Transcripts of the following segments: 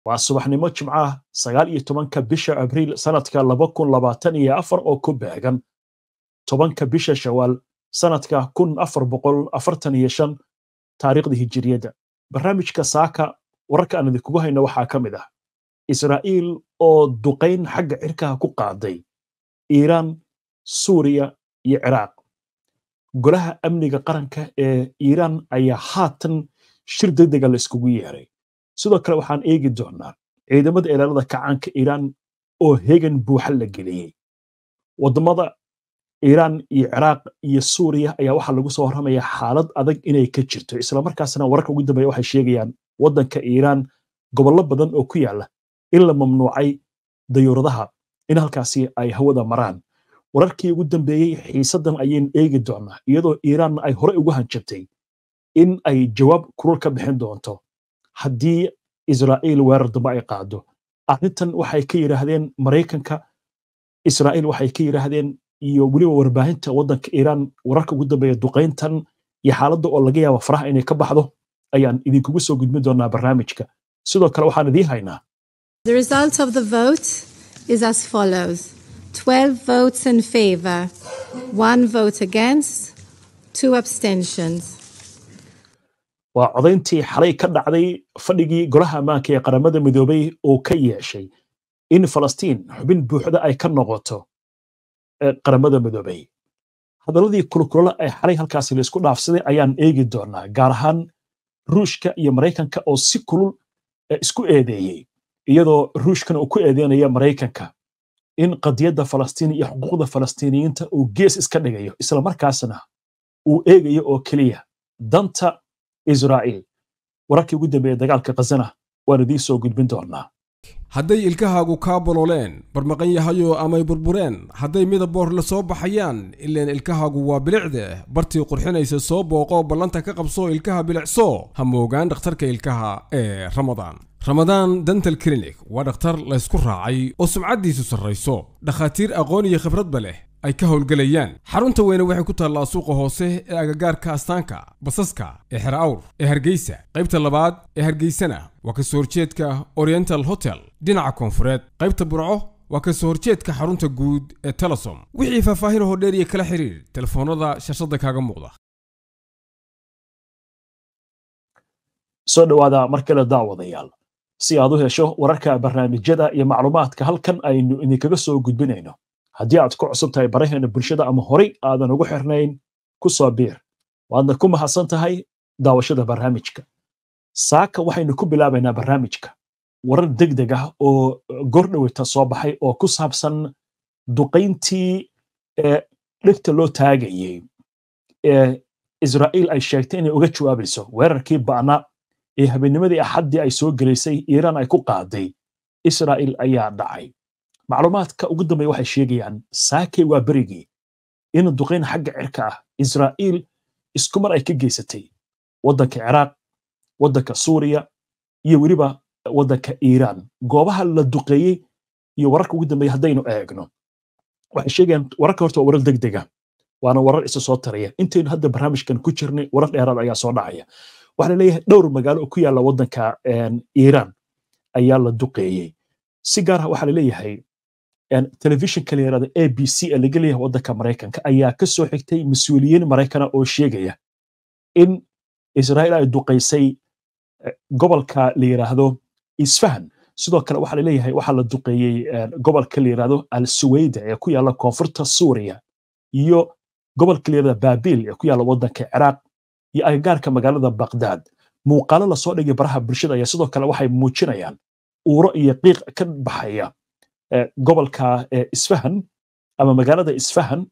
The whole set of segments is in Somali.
waa subaxnimo jimcaha sagaal iyo tobanka bisha abriil sanadka laba kun labaatan iyo afar oo ku beegan tobanka bisha shawaal sanadka kun afar boqol afartan iyo shan taariikhda hijiriyadda barnaamijka saaka wararka aan idinkugu hayno waxaa ka mid ah israa'iil oo duqayn xagga cirkaha ku qaaday iiraan suuriya iyo ciraaq golaha amniga qaranka ee iiraan ayaa haatan shir degdega la iskugu yeeray sidoo kale waxaan eegi doonaa ciidamada ilaalada kacaanka iiraan oo hegan buuxa la geliyey waddamada iiraan iyo ciraaq iyo suuriya ayaa waxaa lagu soo warramayaa xaalad adag inay ka jirto islamarkaasna wararka ugu dambeeya waxay sheegayaan waddanka iiraan gobollo badan oo ku yaala in la mamnuucay dayuuradaha in halkaasi ay hawada maraan wararkii ugu dambeeyey xiisaddan ayaynu eegi doonaa iyadoo iiraanna ay hore ugu hanjabtay in ay jawaab kurul ka bixin doonto haddii israa'iil weerar dambe ay qaado arrintan waxay ka yidhaahdeen maraykanka israa'iil waxay ka yidhaahdeen iyo weliba warbaahinta waddanka iiraan wararka ugu dambeeya duqayntan iyo xaaladda oo laga yaaba faraha inay ka baxdo ayaan idinkugu soo gudbin doonaa barnaamijka sidoo kale waxaan idiin haynaa The result of the vote is as follows 12 votes in favor, one vote against, two abstentions. waa codayntii xalay ka dhacday fadhigii golaha ammaanka ee qaramada midoobay oo ka yeeshay in falastiin xubin buuxda ay ka noqoto qaramada midoobay hadalladii kulkulole ay xalay halkaasi laisku dhaafsaday ayaan eegi doonaa gaar ahaan ruushka iyo maraykanka oo si kulul isku eedeeyey iyadoo ruushkana uu ku eedeynaya maraykanka in qadiyadda falastiin iyo xuquuqda falastiiniyiinta uu gees iska dhigayo islamarkaasna uu eegayo oo keliya danta israa'iil wararkii ugu dambeeya dagaalka khazana waan idiin soo gudbin doonaa hadday ilkahaagu kaa bolooleen barmaqan yahayo amay burbureen hadday midaboor la soo baxayaan ileen ilkahaagu waa bilicde bartii qurxinaysa soo booqo ballanta ka qabso ilkaha bilicso ha moogaan dhakhtarka ilkaha ee ramadaan ramadaan dental clinic waa dhakhtar laysku raacay oo sumcaddiisu sarrayso dhakhaatiir aqoon iyo khibradba leh ay ka howlgelayaan xarunta weyne waxay ku taallaa suuqa hoose ee agagaarka astaanka basaska ee xer awr ee hargeysa qaybta labaad ee hargeysana waa ka soo horjeedka oriental hotel dhinaca koonfureed qaybta burco waa ka soo horjeedka xarunta guud ee telesom wixii faahfaahin hoo dheer iyo kala xiriir telefoonnada shashada kaaga muuqda soo dhowaada mar kale daawadayaal si aad u hesho wararka barnaamijyada iyo macluumaadka halkan aynu idinkaga soo gudbinayno haddii aad ku cusub tahay baraheena bulshada ama horay aadan ugu xirnayn ku soo biir waadna ku mahadsan tahay daawashada barnaamijka saaka waxaynu ku bilaabaynaa barnaamijka warar degdeg ah oo gordhowita soo baxay oo ku saabsan duqayntii ee dhegta loo taagayey ee israa'iil ay sheegtay inay uga jawaabayso weerarkii ba'na ee habeennimadii axaddii ay soo gelaysay iiraan ay ku qaaday israa'iil ayaa dhacay macluumaadka ugu dambeeya waxay sheegayaan saakay waa berigii in duqayn xagga cirka ah israa'iil isku mar ay ka geysatay waddanka ciraaq waddanka suuriya iyo weliba waddanka iiraan goobaha la duqeeyey iyo wararka ugu dambeeya haddaynu eegno waxay sheegayaan wararka horta waa warar degdega waana warar isa soo taraya intaynu hadda barnaamijkan ku jirnay warar dheeraad ayaa soo dhacaya waxaa leeyahay dhowr magaalo oo ku yaalla waddanka iiraan ayaa la duqeeyey si gaar ah waxaa laleeyahay telefishinka la yirahdo a b c ee laga leeyahay waddanka maraykanka ayaa ka soo xigtay mas-uuliyiin maraykana oo sheegaya in israa'iil ay duqaysay gobolka la yiraahdo isfahan sidoo kale waxaa laleeyahay waxaa la duqeeyey gobolka la yirahdo al suwayda ee ku yaalla koonfurta suuriya iyo gobolka la yirahdo baabil ee ku yaalla waddanka ciraaq iyo agagaarka magaalada baqdaad muuqaalo lasoo dhigay baraha bulshada ayaa sidoo kale waxay muujinayaan uuro iyo qiiq ka baxaya gobolka isfahan ama magaalada isfahan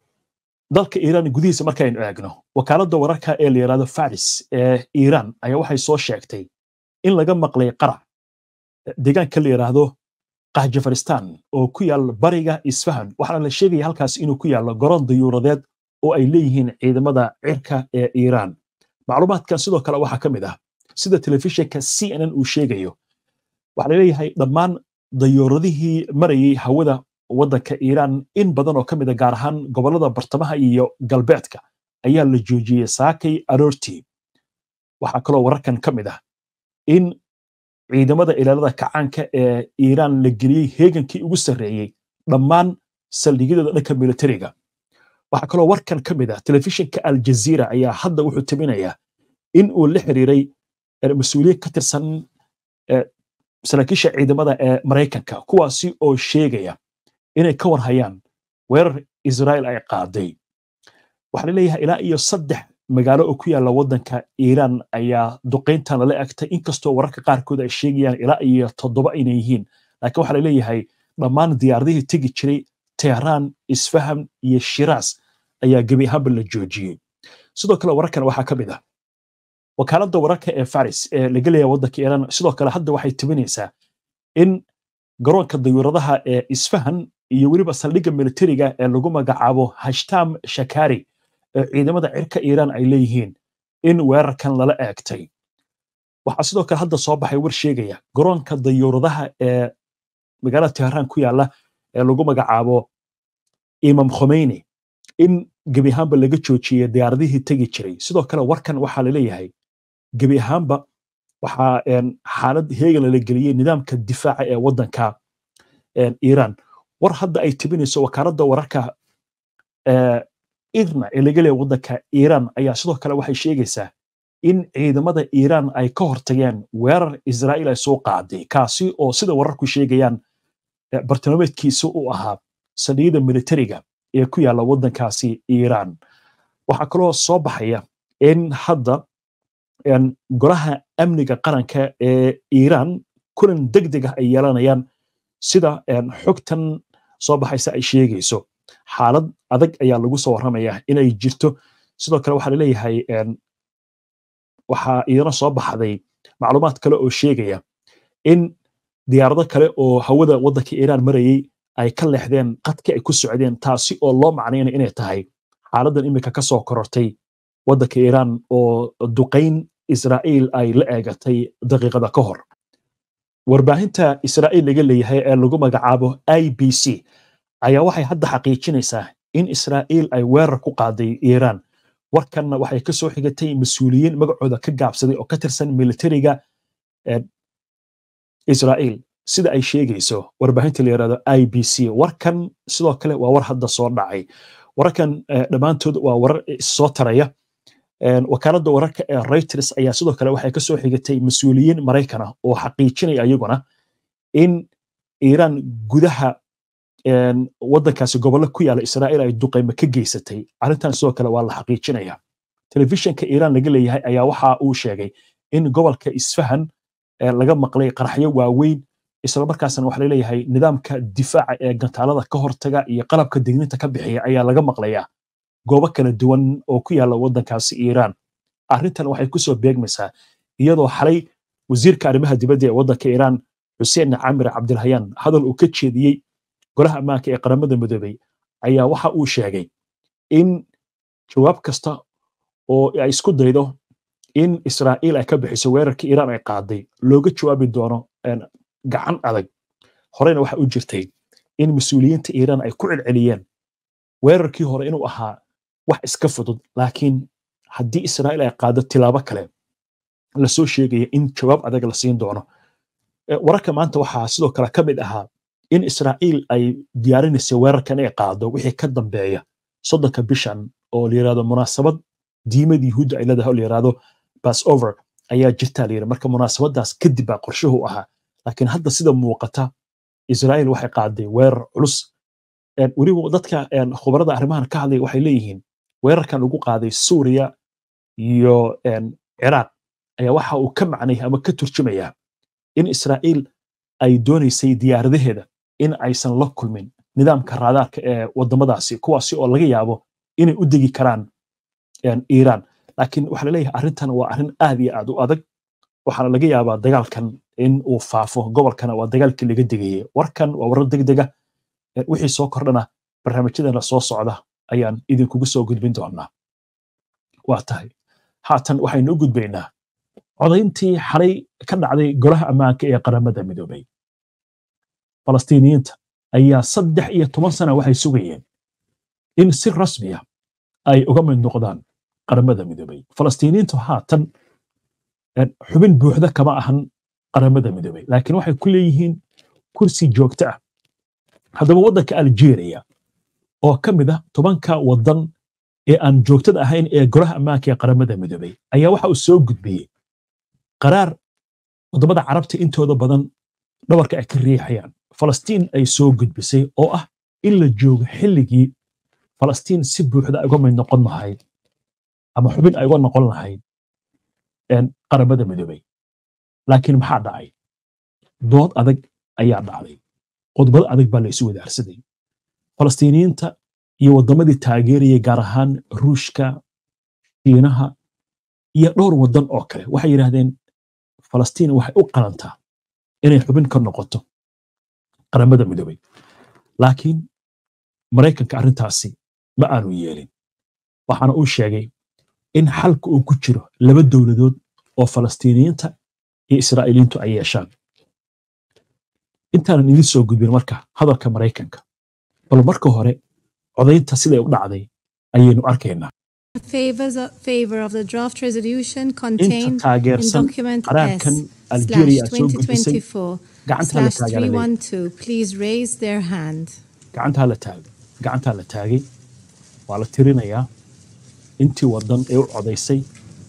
dalka iiraan gudihiisa markaynu eegno wakaaladda wararka ee la yidhahdo faris ee iiraan ayaa waxay soo sheegtay in laga maqlay qarac deegaanka la yidhaahdo kahjafaristan oo ku yaal bariga isfahan waxaana la sheegaya halkaas inuu ku yaallo garoon dayuuradeed oo ay leeyihiin ciidamada cirka ee iiraan macluumaadkan sidoo kale waxaa ka mid ah sida telefishinka c n n uu sheegayo waxaa laleeyahay dhammaan dayuuradihii marayey hawada waddanka iiraan in badan oo ka mid a gaar ahaan gobollada bartamaha iyo galbeedka ayaa la joojiyey saakay aroortii waxaa kaloo wararkan ka mid ah in ciidamada ilaalada kacaanka ee iiraan la geliyey heegankii ugu sarreeyey dhammaan saldhigyadooda dhanka militariga waxaa kaloo warkan ka mid ah telefishinka aljaziira ayaa hadda wuxuu timinayaa in uu la xiriiray mas-uuliyiin ka tirsan saraakiisha ciidamada ee maraykanka kuwaasi oo sheegaya inay ka warhayaan weerar israel ay qaaday waxaa laleeyahay ilaa iyo saddex magaalo oo ku yaalla waddanka iiraan ayaa duqayntan lala egtay inkastoo wararka qaarkood ay sheegayaan ilaa iyo toddoba inay yihiin laakiin waxaa laleeyahay dhammaan diyaaradihii tegi jiray tehraan isfaham iyo shiraas ayaa gebi ahaanba la joojiyey sidoo kale wararkan waxaa ka mid ah wakaaladda wararka ee faris ee laga leeyahay waddanka iiraan sidoo kale hadda waxay tibinaysaa in garoonka dayuuradaha ee isfahan iyo weliba saldhigga militariga ee lagu magacaabo hashtam shakari ee ciidamada cirka iiraan ay leeyihiin in weerarkan lala eegtay waxaa sidoo kale hadda soo baxay war sheegaya garoonka dayuuradaha ee magaalada tehraan ku yaalla ee lagu magacaabo imam khomeyni in gebi ahaanba laga joojiyey diyaaradihii tegi jiray sidoo kale warkan waxaa laleeyahay gebi ahaanba waxaa xaalad heegan lala geliyey nidaamka difaaca ee waddanka iiraan war hadda ay tibinayso wakaaladda wararka irna ee laga leeyahay waddanka iiraan ayaa sidoo kale waxay sheegaysaa in ciidamada iiraan ay ka hortageen weerar israa'iil ay soo qaaday kaasi oo sida wararku sheegayaan bartilmaameedkiisa u ahaa saldhigyada militariga ee ku yaalla waddankaasi iiraan waxaa kaloo soo baxaya in hadda golaha amniga qaranka ee iiraan kulan deg deg ah ay yeelanayaan sida xogtan soo baxaysa ay sheegayso xaalad adag ayaa lagu soo warramaya inay jirto sidoo kale waxaa laleeyahay waxaa iyana soo baxday macluumaad kale oo sheegaya in diyaarado kale oo hawada waddanka iiraan marayey ay ka leexdeen qadkii ay ku socdeen taasi oo loo macnaynaya inay tahay xaaladdan iminka ka soo korortay waddanka iiraan oo duqayn israa'iil ay la eegatay daqiiqada ka hor warbaahinta israa'iil laga leeyahay ee lagu magacaabo i b c ayaa waxay hadda xaqiijinaysaa in israa'iil ay weerar ku qaaday iiraan warkanna waxay ka soo xigatay mas-uuliyiin magacooda ka gaabsaday oo ka tirsan militariga israa'iil sida ay sheegayso warbaahinta la yidhahdo i b c warkan sidoo kale waa war hadda soo dhacay wararkan dhammaantood waa warar soo taraya wakaaladda wararka ee reuters ayaa sidoo kale waxay ka soo xigatay mas-uuliyiin maraykan ah oo xaqiijinaya ayaguna in iiraan gudaha waddankaasi gobollo ku yaalla israa'iil ay duqaymo ka geysatay arrintan sidoo kale waa la xaqiijinaya telefishinka iiraan laga leeyahay ayaa waxa uu sheegay in gobolka isfahan laga maqlay qaraxyo waaweyn islamarkaasna waxa laleeyahay nidaamka difaaca ee gantaalada ka hortaga iyo qalabka digninta ka bixiya ayaa laga maqlayaa goobo kala duwan oo ku yaalla waddankaasi iiraan arrintan waxay kusoo beegmaysaa iyadoo xalay wasiirka arrimaha dibadda ee waddanka iiraan xuseen camir cabdilhayaan hadal uu ka jeediyey golaha ammaanka ee qaramada midoobey ayaa waxa uu sheegay in jawaab kasta oo ay isku daydo in israa'iil ay ka bixiso weerarkii iiraan ay qaaday looga jawaabi doono gacan adag horeyna waxa u jirtay in mas-uuliyiinta iiraan ay ku celceliyeen weerarkii hore inuu ahaa wax iska fudud laakiin haddii israa'iil ay qaado tilaabo kale lasoo sheegaya in jawaab adag la siin doono wararka maanta waxaa sidoo kale ka mid ahaa in israa'iil ay diyaarinaysa weerarkan ay qaado wixii ka dambeeya soddonka bishan oo la yirahdo munaasabad diimada yuhuudda ay leedahay oo la yirahdo passover ayaa jirtaa la yidhi marka munaasabadaas kadib baa qorshuhu ahaa laakiin hadda sida muuqata israa'iil waxay qaaday weerar culus weliba dadka khubarada arrimahan ka hadlaya waxay leeyihiin weerarkan lagu qaaday suuriya iyo ciraaq ayaa waxa uu ka macnay ama ka turjumayaa in israa'iil ay doonaysay diyaaradaheeda in aysan la kulmin nidaamka raadaarka ee waddamadaasi kuwaasi oo laga yaabo inay u degi karaan iiraan laakiin waxaa laleeyahay arrintan waa arrin aad iyo aad u adag waxaana laga yaabaa dagaalkan in uu faafo gobolkana waa dagaalkii laga degayey warkan waa warar degdega wixii soo kordhana barnaamijyadana soo socda ayaan idinkugu soo gudbin doonaa waa tahay haatan waxaynu u gudbaynaa codayntii xalay ka dhacday golaha ammaanka ee qaramada midoobay falastiiniyiinta ayaa saddex iyo toban sana waxay sugayeen in si rasmiya ay uga mid noqdaan qaramada midoobay falastiiniyiintu haatan xubin buuxda kama ahan qaramada midoobay laakiin waxay ku leeyihiin kursi joogto ah haddaba waddanka algeria oo ka mid ah tobanka waddan ee aan joogtada ahayn ee golaha ammaanka ee qaramada midoobay ayaa waxa uu soo gudbiyey qaraar waddamada carabta intooda badan dhabarka ay ka riixayaan falastiin ay soo gudbisay oo ah in la joogo xilligii falastiin si buuxda uga mid noqon lahayd ama xubin ay uga noqon lahayd qaramada midoobay laakiin maxaa dhacay dood adag ayaa dhacday qodbado adag baa la isu wadaarsaday falastiiniyiinta iyo waddamadii taageerayay gaar ahaan ruushka shiinaha iyo dhowr waddan oo kale waxay yidhaahdeen falastiin waxay u qalantaa inay xubin ka noqoto qaramada midoobay laakiin maraykanka arrintaasi ma aanu yeelin waxaana uu sheegay in xalka uu ku jiro laba dowladood oo falastiiniyiinta iyo israa'iiliintu ay yeeshaan intaanan idin soo gudbin marka hadalka maraykanka bal marka hore codaynta siday u dhacday ayaynu arkaynaa favor of the draft resolution inta contained in taageersan document qaraarkan S algeria slash soo gudbisay 2024 gacanta la slash taageeray 312 please raise their hand. gacantaa la taagay gacantaa la taagay waa la tirinayaa intii waddan ee u codaysay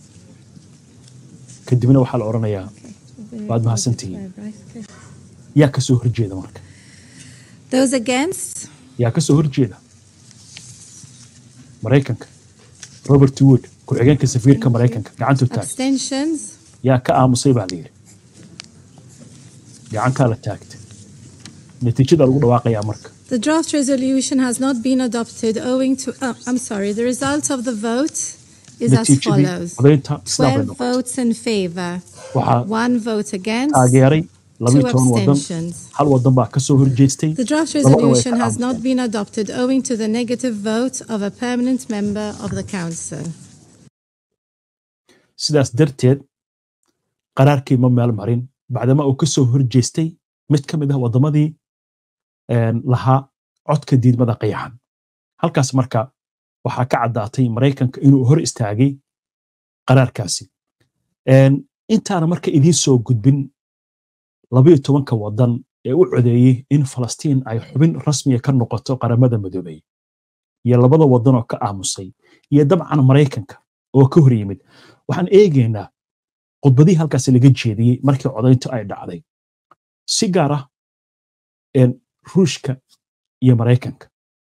kadibna waxaa la odhanayaa Waad mahadsantihiin. yaa ka soo horjeeda marka Those against? yaa ka soo horjeeda maraykanka robert wood ku-xigeenka safiirka maraykanka gacantu taag Abstentions? yaa ka aamusay baa la yidhi gacantaa la taagtay natiijada lagu dhawaaqayaa marka The draft resolution has not been adopted owing to. Uh, I'm sorry. The result of the vote is as natiijadii follows codaynta sidaa bay 12 noqotay votes in favor, waxaa one vote against, taageeray labiyo two toban waddan abstentions. hal waddan baa ka soo horjeestay The draft Laba way ka resolution has not aamuseen. been adopted owing to the negative vote of a permanent member of the Council. sidaas darteed qaraarkii ma meel marin bacdama uu ka soo horjeestay mid ka mid ah waddamadii een, lahaa codka diidmada qayaxan halkaas marka waxaa ka caddaatay maraykanka inuu hor istaagay qaraarkaasi Een, intaana marka idiin soo gudbin labayo tobanka waddan ee u codeeyey in falastiin ay xubin rasmiya ka noqoto qaramada midoobay iyo labada waddan oo ka aamusay iyo dabcan maraykanka oo ka hor yimid waxaan eegaynaa khudbadihii halkaas laga jeediyey markii codayntu ay dhacday si gaar ah een, ruushka iyo maraykanka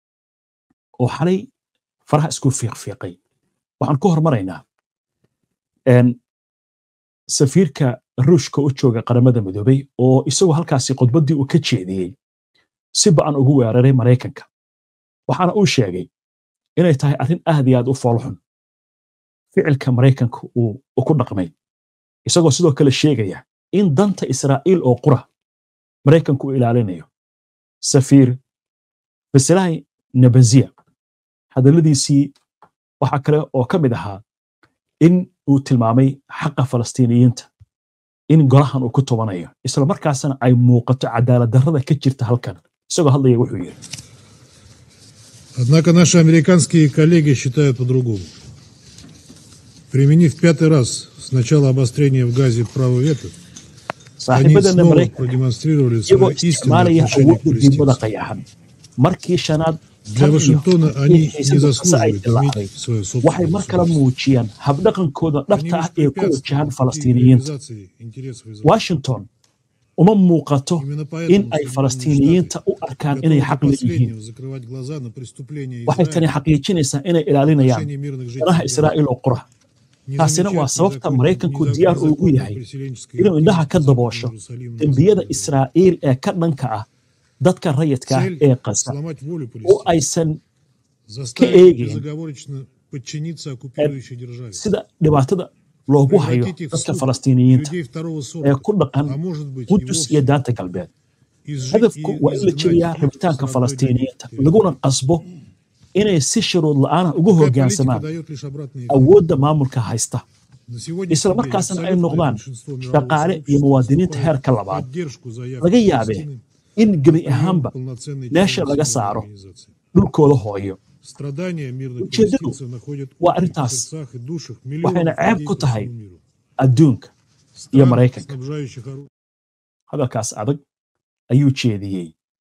oo xalay faraha isku fiiqfiiqay waxaan ku hormaraynaa een, safiirka ruushka u jooga qaramada midoobay oo isagoo halkaasi khudbaddii uu ka jeediyey si ba'an ugu weeraray maraykanka waxaana uu sheegay inay tahay arrin aad iyo aad u foolxun ficilka maraykanka uu uu ku dhaqmay isagoo sidoo kale sheegaya in danta israa'iil oo qura maraykanku uu ilaalinayo safiir basilai nabaziya hadalladiisii waxaa kale oo ka mid ahaa in uu tilmaamay xaqa falastiiniyiinta in golahan uu ku tobanayo isla markaasna ay muuqato cadaalad darrada ka jirta halkan isagoo hadlaya wuxuu yidhi Однако наши американские коллеги считают по-другому. Применив пятый раз с начала обострения в Газе право вето, они saaxiibadana снова maraykanka продемонстрировали iyagoo свое истинное isticmaalaya отношение к awoodda diidmada палестинцам. qayaxan markii shanaad Для tan iyo Вашингтона они in не xiisaddu qase ay заслуживают dillaacday иметь свое waxay собственное mar kale государство. muujiyaan habdhaqankooda Они dhabta ah ee ku wajahan воспрепятствуют пути falastiiniyiinta реализации интересов Израиля. washington uma muuqato Именно in поэтому ay Соединенные falastiiniyiinta Штаты u arkaan inay готовы xaq до leeyihiin последнего закрывать глаза на преступления waxay tani Израиля xaqiijinaysaa inay в ilaalinayaan отношении мирных danaha жителей Газа. israa'iil oo qura Не taasina waa замечать sababta незаконной- maraykanku незак- diyaar ugu незаконной yahay переселенческой inuu indhaha активности ka Западного daboosho Иерусалима на dembiyada Западный Брод. israa'iil ee ka dhanka ah dadka rayidka ah Цель ee qasa сломать волю oo Палестины, aysan заставить эйгин. безоговорочно подчиниться оккупирующей державе, sida dhibaatada loogu hayo превратить их в dadka суд falastiiniyiinta людей второго ee сорта, ku dhaqan а может быть и qudus iyo вовсе daanta galbeed изжить hadafku и waa in la изгнать jebiyaa их rabitaanka с родной falastiiniyiinta территории. laguna qasbo inay si shuruud la'aana ugu Такая политика hoggaansamaan дает лишь обратный эффект. awoodda maamulka haysta На сегодняшний isla день markaasna ay абсолютное noqdaan большинство мирового shaqaale iyo сообщества muwaadiniinta выступает heerka в labaad поддержку заявки laga yaabee Палестины in gebi прием ahaanba полноценной meesha членом laga Всемирной saaro организации. dhulkooda hooyo Страдания мирных Ujeedadu палестинцев находят waa отклик в arrintaas. сердцах и душах waxayna миллионов ceeb людей ku по tahay всему миру. adduunka iyo Стран, maraykanka снабжающих оружием hadalkaas adag ayuu jeediyey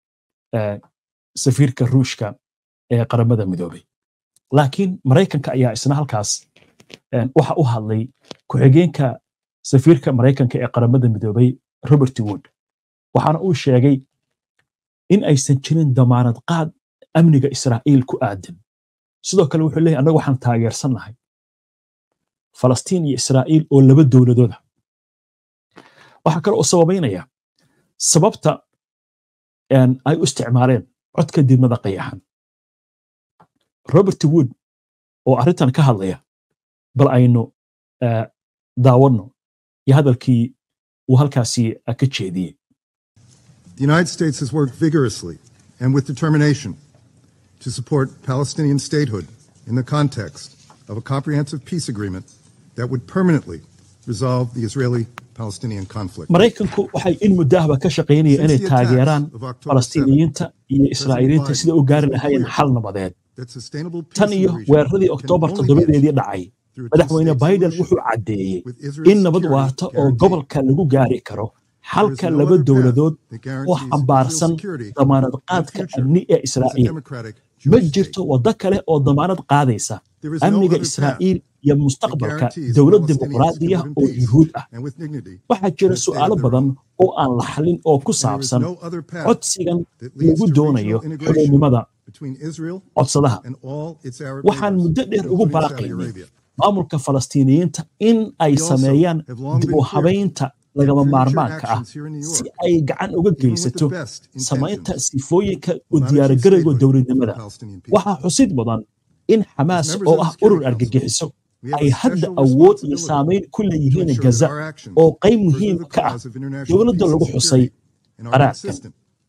safiirka ruushka ee qaramada midoobay laakiin maraykanka ayaa isna halkaas waxa u hadlay ku-xigeenka safiirka maraykanka ee qaramada midoobay robert wood waxaana uu sheegay in aysan jirin damaanad qaad amniga israa'iil ku aadan sidoo kale wuxuu leeyahy annaga waxaan taageersannahay falastiin iyo israa'iil oo laba dowladooda waxaa kale oo sababaynaya sababta ay u isticmaaleen codka didmada qayaxan robert wood oo arrintan ka hadlaya bal aynu daawanno iyo hadalkii uu halkaasi ka jeediyey The United States has worked vigorously and with determination to support Palestinian statehood in the context of a comprehensive peace agreement that would permanently resolve the Israeli Palestinian conflict. maraykanku waxay in muddahaba ka shaqaynayeen inay taageeraan falastiiniyiinta iyo israa'iiliinta sida u gaari lahaayeen xal nabadeed tan iyo weeraradii oktoobar toddobadeedii dhacay madaxweyne biden wuxuu caddeeyey in nabad waarta oo gobolka lagu gaari karo xalka laba dowladood oo xambaarsan damaanad qaadka amni ee israa'iil ma jirto waddo kale oo damaanad qaadaysa amniga israa'iil iyo mustaqbalka dowlad dimuqraadiya oo yuhuud ah waxaa jira su'aalo badan oo aan la xallin oo ku saabsan codsigan lagu doonayo xuduudnimada codsadaha waxaan muddo dheer ugu baaqaynay maamulka falastiiniyiinta in ay sameeyaan dib u habaynta lagama maarmaanka ah si ay gacan uga geysato samaynta sifooyinka u diyaargarowga dowladnimada waxaa xusid mudan in xamaas oo ah urur argagixiso ay hadda awood iyo saamayn ku leeyihiin gaza oo qayb muhiim ka ah dowladda lagu xusay qaraarkan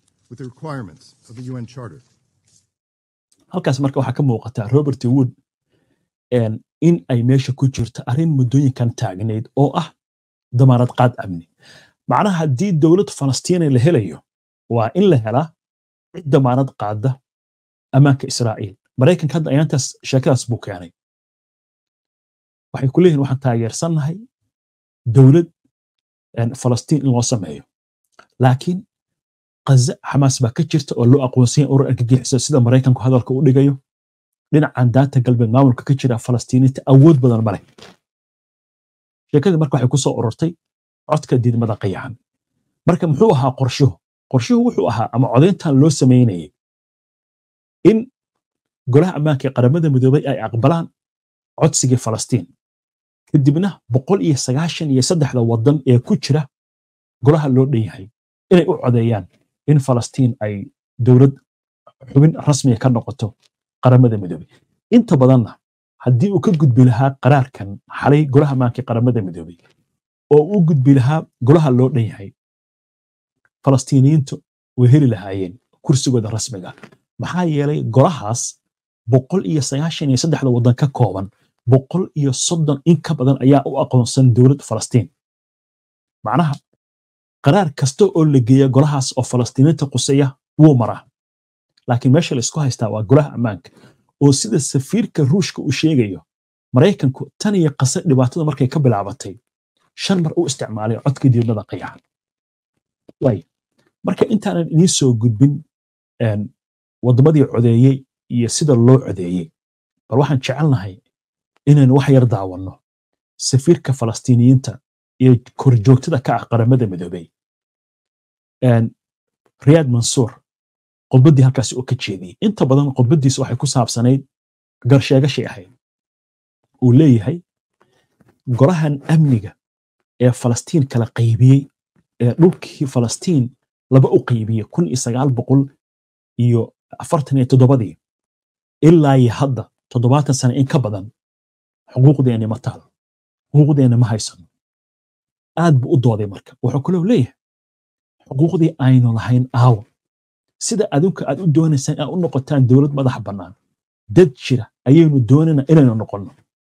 halkaas marka waxaa ka muuqata robert wood in ay meesha ku jirto arrin muddooyinkan taagnayd oo ah damaanad qaad amni macnaha haddii dowlad falastiina la helayo waa in la helaa cid damaanad qaada ammaanka israa'iil maraykanka hadda ayaantaas sheekadaas buu keenay waxay ku leeyihin waxaan taageersannahay dowlad falastiin in loo sameeyo laakiin qaza xamaas baa ka jirta oo loo aqoonsanya urur argagixisa sida maraykanku hadalka u dhigayo dhinacan daata galbeed maamulka ka jira falastiiniinta awood badan ma leh sheekadii marka waxay ku soo ururtay codka diidmada qayaxan marka muxuu ahaa qorshuhu qorshuhu wuxuu ahaa ama codayntan loo samaynayay in golaha ammaanka ee qaramada midoobay ay aqbalaan codsigii falastiin kadibna boqol iyo sagaashan iyo saddexda waddan ee ku jira golaha loo dhan yahay inay u codeeyaan in falastiin ay dowlad xubin rasmiga ka noqoto qaramada midoobay inta badanna haddii uu ka gudbi lahaa qaraarkan xalay golaha ammaanka ee qaramada midoobay oo u gudbi lahaa golaha loo dhan yahay falastiiniyiintu way heli lahaayeen kursigooda rasmiga maxaa yeelay golahaas boqol iyo sagaashan iyo saddexda waddan ka kooban boqol iyo soddon in ka badan ayaa u aqoonsan dowlad falastiin macnaha qaraar kasta oo la geeya golahaas oo falastiiniinta quseeya wuu maraa laakiin meesha la isku haystaa waa golaha ammaanka oo sida safiirka ruushka uu sheegayo maraykanku tan iyo qase dhibaatada markay ka bilaabatay shan mar u isticmaalay codka diidmada qayaxan waay marka intaanan idiin soo gudbin waddamadii codeeyey iyo sida loo codeeyey bal waxaan jecelnahay inaynu wax yar daawanno safiirka falastiiniyiinta iyo korjoogtada ka ah qaramada midoobey riyaad mansuur khudbaddii halkaasi oo ka jeediyey inta badan khudbaddiisa waxay ku saabsanayd garsheegashay ahayd uu leeyahay golahan amniga ee falastiin kala qaybiyey ee dhulkii falastiin laba u qaybiyey kun iyo sagaal boqol iyo afartan iyo toddobadii ilaa iyo hadda toddobaatan sano in ka badan xuquuqdeenni ma taalo xuquuqdeenna ma haysano aad buu u dooday marka wuxuu kaloo leeyahay xuquuqdii aynu lahayn aawo sida adinku aad u doonaysaan inaad u noqotaan dowlad madax bannaan dad jira ayaynu doonayna inaynu noqonno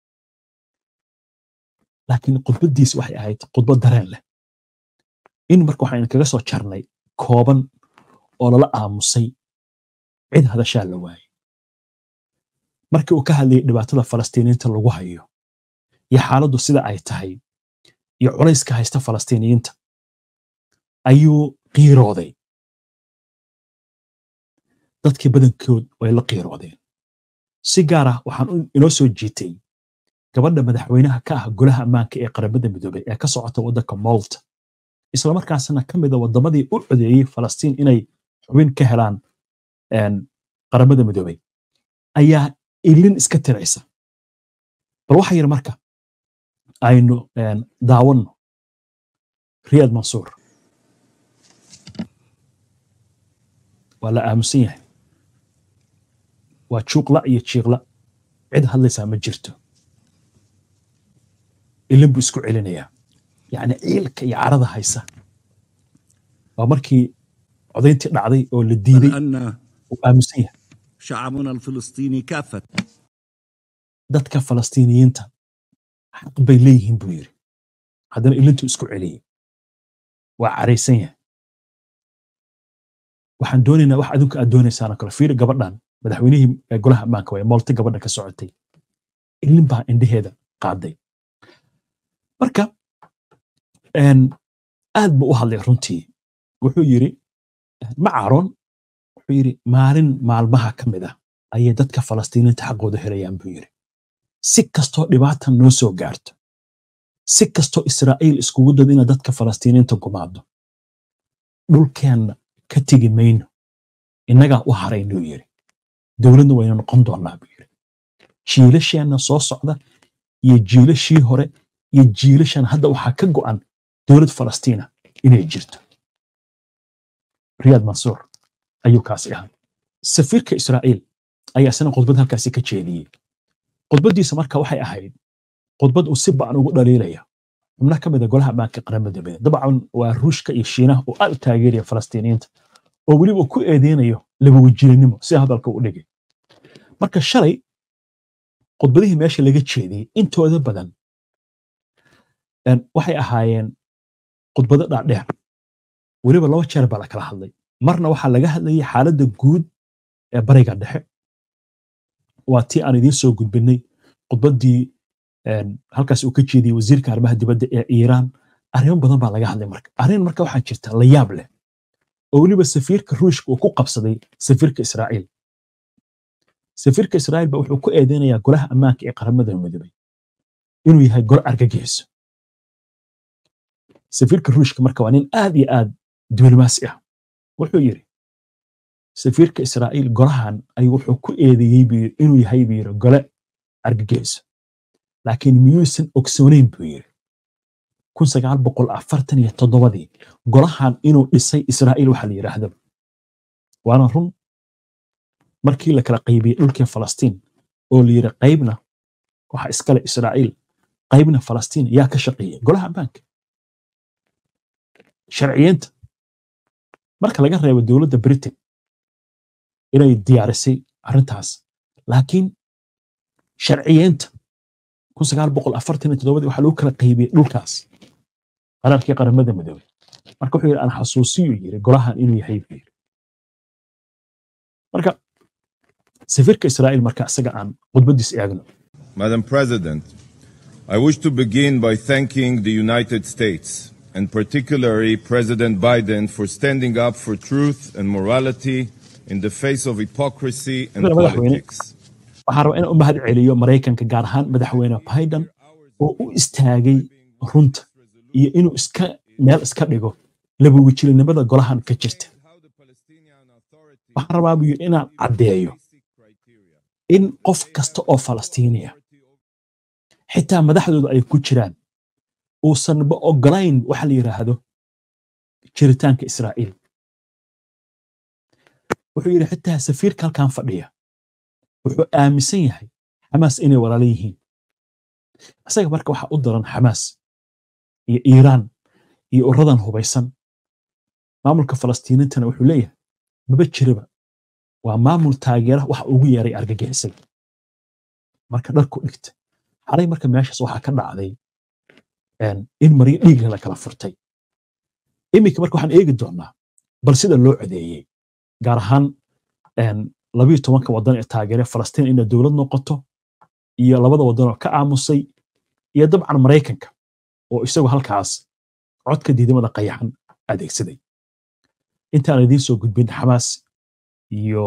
laakiin khudbaddiis waxay ahayd khudbad dareen leh in marka waxaan kaga soo jarnay kooban oo lala aamusay cid hadashaa la waayey markii uu ka hadlayay dhibaatada falastiiniyiinta lagu hayo iyo xaaladdu sida ay tahay iyo culayska haysta falastiiniyiinta ayuu qiirooday dadkii badankood way la qiiroodeen si gaar ah waxaan inoo soo jiitay gabadha madaxweynaha ka ah golaha ammaanka ee qaramada midoobay ee ka socota waddanka molta islamarkaasna ka mid a waddamadii u codeeyey falastiin inay xubin ka helaan qaramada midoobay ayaa ilin iska tiraysa bal waxa yar marka aynu daawanno riyad mansuur waa la aamusan yahay waa juuqla iyo jiiqla cid hadlaysaa ma jirto ilin buu isku celinayaa yacni ciilka iyo carada haysa waa markii codayntii dhacday oo la diiday uu aamusan yahay شعبنا الفلسطيني كافة dadka falastiiniyiinta xaq bay leeyihiin buu yidhi haddana ilintuu isku celiyey waa caraysan yahay waxaan doonaynaa wax adinku aad doonaysaan oo kale fiiri gabadhan madaxweynihii golaha ammaanka waye moolti gabadha ka socotay ilin baa indheheeda qaaday marka aad buu u hadlay runtii wuxuu yidhi ma caaroon wuxuu yidhi maalin maalmaha ka mid ah ayay dadka falastiiniinta xaqooda helayaan buu yidhi si kastoo dhibaatan noo soo gaarto si kastoo israa'iil iskugu dad ina dadka falastiiniinta gumaado dhulkeenna ka tegi mayno innagaa u haraynuu yidhi dowladna wayna noqon doonnaa buu yidhi jiilasheenna soo socda iyo jiilashii hore iyo jiilashan hadda waxaa ka go'an dowlad falastiina inay jirto riyaad mansuur ayuu kaasi ahaa safiirka israa'iil ayaa isna khudbad halkaasi ka jeediyey khudbaddiisa marka waxay ahayd khudbad uu si ba'an ugu dhaliilaya xubno ka mid a golaha ammaanka qaramada midoobay dabcan waa ruushka iyo shiinaha oo aad u taageeraya falastiiniyiinta oo weliba ku eedeynayo labawajilinimo si hadalka u dhigay marka shalay khudbadihii meesha laga jeediyey intooda badan waxay ahaayeen khudbado dhaadheer weliba laba jeer baa la kala hadlay marna waxaa laga hadlayay xaaladda guud ee bariga dhexe waa tii aan idiin soo gudbinay khudbaddii halkaas uu ka jeediyey wasiirka arrimaha dibadda ee iiraan arrimo badan baa laga hadlay marka arrin marka waxaa jirta la yaab leh oo weliba safiirka ruushka uu ku qabsaday safiirka israa'iil safiirka israa'iil ba wuxuu ku eedeynayaa golaha ammaanka ee qaramada midoobay inuu yahay gol argagixiso safiirka ruushka marka waa nin aad iyo aad diblomaasi ah wuxuu yidhi safiirka israa'iil golahan ayuu wuxuu ku eedeeyey buu yidhi inuu yahay buu yidhi gole argagixiso laakiin miyuusan ogsoonayn buu yidhi kun sagaal boqol afartan iyo toddobadii golahan inuu dhisay israa'iil waxaa la yidhaahdo waana run markii la kala qaybiyey dhulkii falastiin oo la yidhi qaybna waxa iskale israa'iil qaybna falastiin yaa ka shaqeeyey golaha ammaanka sharciyeenta marka laga reebo dowladda britain inay diyaarisay arrintaas laakiin sharciyeenta kun sagaal boqol afartan iyo toddobadii waxaa lagu kala qaybiyey dhulkaas qaraarkii qaramada midoobay marka wuxuu yidhi aan xasuusiyu yiri golahan inuu yahay buu yidhi marka safiirka israa'iil marka isaga aan khudbadiis eegno Madam President, I wish to begin by thanking the United States and particularly President Biden for standing up for truth and morality in the face of hypocrisy and Madaxweyne. politics. waxaan rabaa inaan u mahad celiyo maraykanka gaar ahaan madaxweyne biden oo u istaagay runta iyo inuu iska meel iska dhigo labawajilinimada golahan ka jirta waxaan rabaa buu yidhi inaan caddeeyo in qof kasta oo falastiiniya xitaa madaxdooda ay ku jiraan uusanba ogolayn waxa la yidhaahdo jiritaanka israa'iil wuxuu yidhi xitaa safiirka halkan fadhiya wuxuu aaminsan yahay xamaas inay walaalo yihiin isaga marka waxaa u daran xamaas iyo iiraan iyo uradan hubaysan maamulka falastiiniintana wuxuu leeyahay maba jiraba waa maamul taageera waxa ugu yeeray argagixisay marka dharku dhigta xalay marka meeshaas waxaa ka dhacday een, in maryo dhiigle la kala furtay iminka marka waxaan eegi doonaa bal sida loo codeeyey gaar ahaan een, labiyo tobanka wadan ee taageere falastiin inay dowlad noqoto iyo labada wadan oo ka aamusay iyo dabcan maraykanka oo isagu halkaas codka diidamada qayaxan adeegsaday intaan idiin soo gudbin xamaas iyo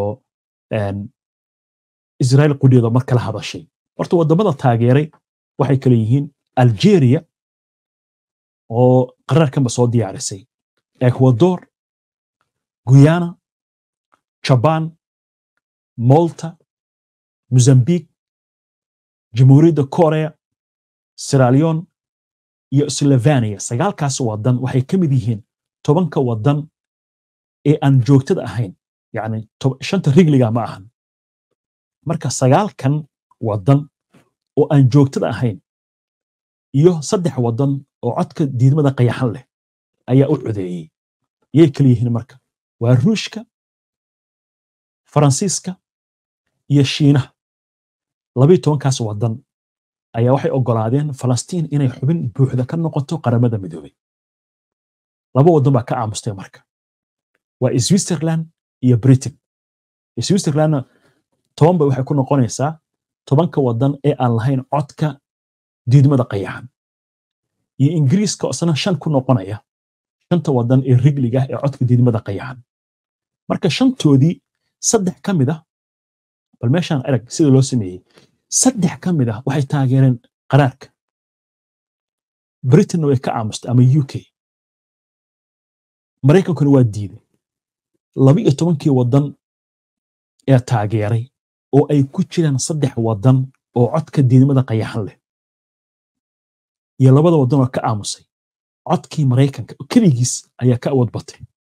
israel qudheeda mar kala hadashay horta waddamada taageeray waxay kale yihiin algeria oo qaraarkanba soo diyaarisay ecuador guyana jaban malta mozambique jamhuuriyadda korea siralion iyo slovenia sagaalkaas wadan waxay ka mid yihiin tobanka wadan ee aan joogtada ahayn yani shanta rigliga ma ahan marka sagaalkan wadan oo aan joogtada ahayn iyo saddex wadan oo codka diidmada qayaxan leh ayaa u codeeyey yay kala yihiin marka waa ruushka faransiiska iyo shiinaha labiyo tobankaas wadan ayaa waxay ogolaadeen falastiin inay xubin buuxda ka noqoto qaramada midoobay laba wadan baa ka aamustay marka waa switzerland iyo britain switzerlandna toban bay waxay ku noqonaysaa tobanka wadan ee aan lahayn codka diidmada qayaxan iyo ingiriiska isna shan ku noqonaya shanta wadan ee rigliga ee codka diidmada qayaxan marka shantoodii saddex ka mid ah bal meeshaan arag sida loo sameeyey saddex ka mid ah waxay taageereen qaraarka britain way ka aamustay ama u k maraykankuna waa diiday laba iyo tobankii wadan ee taageeray oo ay ku jiraan saddex wadan oo codka diidmada qayaxan leh iyo labada wadan oo ka aamusay codkii maraykanka keligiis ayaa ka awood batay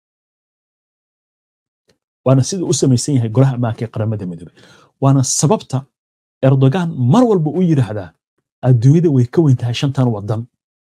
waana sida u samaysan yahay golaha ammaanka ee qaramada midoobey waana sababta erdogan mar walba u yidhaahdaa adduunyada way ka weyn tahay shantan wadan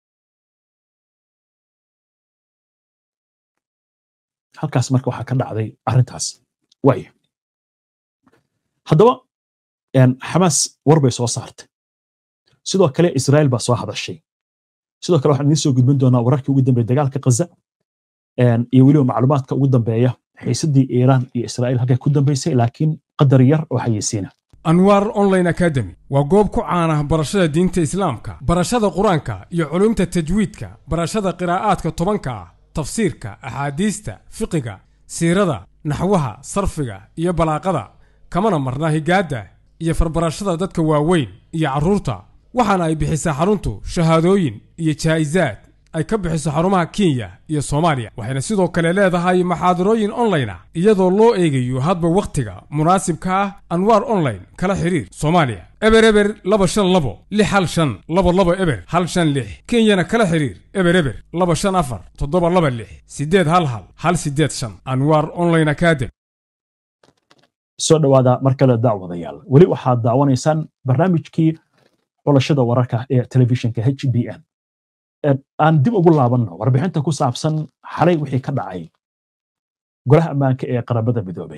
halkaas marka waxaa ka dhacday arrintaas waaya haddaba xamaas war bay soo saartay sidoo kale israel baa soo hadashay sidoo kale waxaan idiin soo gudbin doonaa wararkii ugu dambeeya dagaalka ghaza iyo weliba macluumaadka ugu dambeeya xiisadii iiraan iyo israel halkay ku dambaysay laakiin qadar yar oo xayeysiina anwaar online academy waa goob ku caana barashada diinta islaamka barashada qur-aanka iyo culumta tajwiidka barashada qiraa'aadka tobanka ah tafsiirka axaadiista fiqiga siirada naxwaha sarfiga iyo balaaqada kamana marna higaadda iyo farbarashada dadka waaweyn iyo carruurta waxaana ay bixisaa xaruntu shahaadooyin iyo jaa'isaad ay ka bixiso xarumaha kenya iyo soomaaliya waxayna sidoo kale leedahay maxaadarooyin online ah iyadoo loo eegayo hadba wakhtiga munaasibka ah anwaar online kala xiriir soomaaliya eber eber laba shan labo lix hal shan labo labo eber hal shan lix kenyana kala xiriir eber eber laba shan afar toddoba laba lix sideed hal hal hal sideed shan anwaar online academy soo dhowaada mar kale daawadayaal weli waxaad daawanaysaan barnaamijkii xulashada wararka ee telefishinka h b n aan dib ugu laabanno warbixinta ku saabsan xalay wixii ka dhacay golaha ammaanka ee qaramada midoobay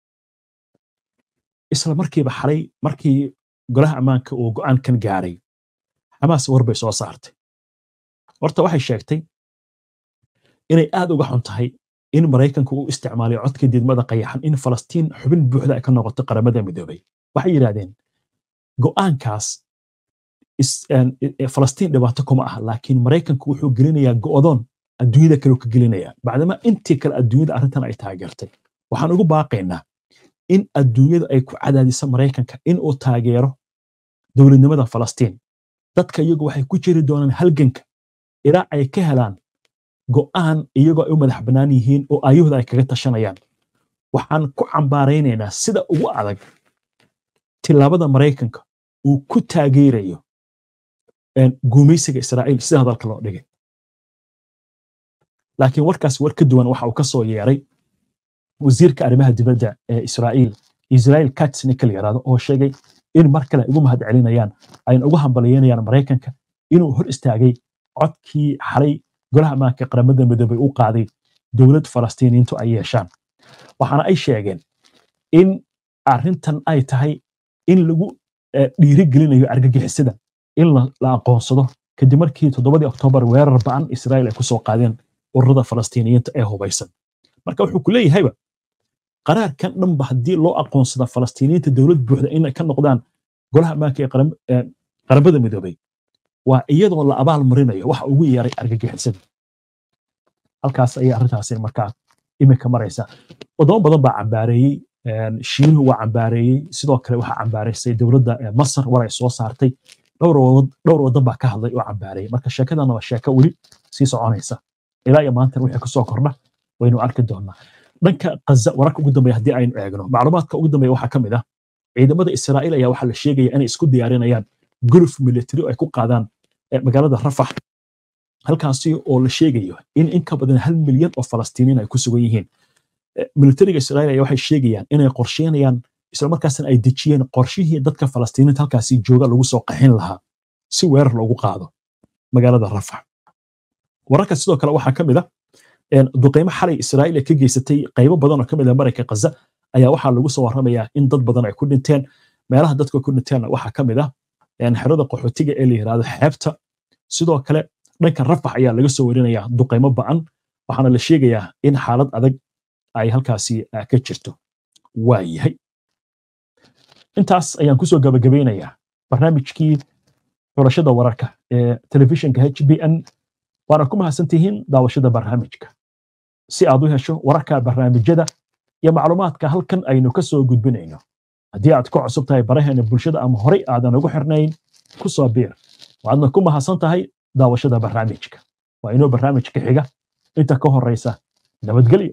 isla markiiba xalay markii golaha ammaanka uu go'aankan gaaray xamaas war bay soo saartay horta waxay sheegtay inay aad uga xun tahay in maraykanku uu isticmaalay codka diidmada qayaxan in falastiin xubin buuxda ay ka noqoto qaramada midoobay waxay yidhahdeen go'aankaas falastiin dhibaato kuma ah laakiin maraykanku wuxuu gelinayaa go'doon adduunyada kale ka gelinaya bacdama intii kale adduunyada arrintan ay taageertay waxaan ugu baaqaynaa in adduunyada ay ku cadaadiso maraykanka in uu taageero dowladnimada falastiin dadka iyagu waxay ku jiri doonaan halganka ilaa ay ka helaan go'aan iyagoo ay u madax bannaan yihiin oo aayahooda ay kaga tashanayaan waxaan ku cambaaraynaynaa sida ugu adag tilaabada maraykanka uu ku taageerayo guumaysiga israa'iil sida hadalka loo dhigay laakiin warkaas war ka duwan waxa uu ka soo yeeray wasiirka arrimaha dibadda ee israa'iil israel katz ninka la yaraado oo sheegay in mar kale ay ugu mahad celinayaan ayna ugu hambaliyeynayaan maraykanka inuu hor istaagay codkii xalay golaha ammaanka qaramada midoobay u qaaday dowlad falastiiniyiintu ay yeeshaan waxaana ay sheegeen in arrintan ay tahay in lagu dhiirigelinayo argagixisada in la aqoonsado kadib markii toddobadii oktoobar weerar ba'an israa'iil ay ku soo qaadeen ururada falastiiniyiinta ee hubaysan marka wuxuu ku leeyahayba qaraarkan dhanba haddii loo aqoonsada falastiiniyiinta dowlad buuxda inay ka noqdaan golaha ammaanka ee qaramada midoobay waa iyadoo la abaal marinayo waxa ugu yeeray argagixisada halkaas ayay arrintaasi markaa iminka maraysa wadamo badan baa cambaareeyey shiinuhu waa cambaareeyey sidoo kale waxaa cambaaraysay dowladda masar war ay soo saartay dhowr wadan baa ka hadlay oo cambaareeyey marka sheekadana waa sheeko weli sii soconaysa ilaa iyo maantan wixii kasoo kordha waynu arki doonaa dhanka kaza wararka ugu dambeeya haddii aynu eegno macluumaadka ugu dambeeya waxaa ka mid ah ciidamada israa'iil ayaa waxaa la sheegaya inay isku diyaarinayaan guluf military oo ay ku qaadaan magaalada rafax halkaasi oo la sheegayo in in ka badan hal milyan oo falastiiniin ay ku sugan yihiin militariga israa'iil ayaa waxay sheegayaan inay qorsheynayaan islamarkaasna ay dejiyeen qorshihii dadka falastiiniinta halkaasi jooga lagu soo qaxin lahaa si weerar loogu qaado magaalada rafax wararka sidoo kale waxaa ka mid ah duqeymo xalay israa'iil ay ka geysatay qaybo badan oo ka mid ah marayka kaza ayaa waxaa lagu soo warramayaa in dad badan ay ku dhinteen meelaha dadka ku dhinteenna waxaa ka mid ah xerada qaxootiga ee la yidhaahdo xeebta sidoo kale dhanka rafax ayaa laga soo warinayaa duqeymo ba'an waxaana la sheegayaa in xaalad adag ay halkaasi ka jirto waa yahay intaas ayaan kusoo gabagabeynayaa barnaamijkii xulashada wararka ee telefishinka h b n waana ku mahadsantihiin daawashada barnaamijka si aad u hesho wararka barnaamijyada iyo macluumaadka halkan aynu ka soo gudbinayno haddii aad ku cusub tahay baraheena bulshada ama horey aadan ugu xirnayn ku soo biir waadna ku mahadsan tahay daawashada barnaamijka waa inoo barnaamijka xiga inta ka horeysa nabadgelyo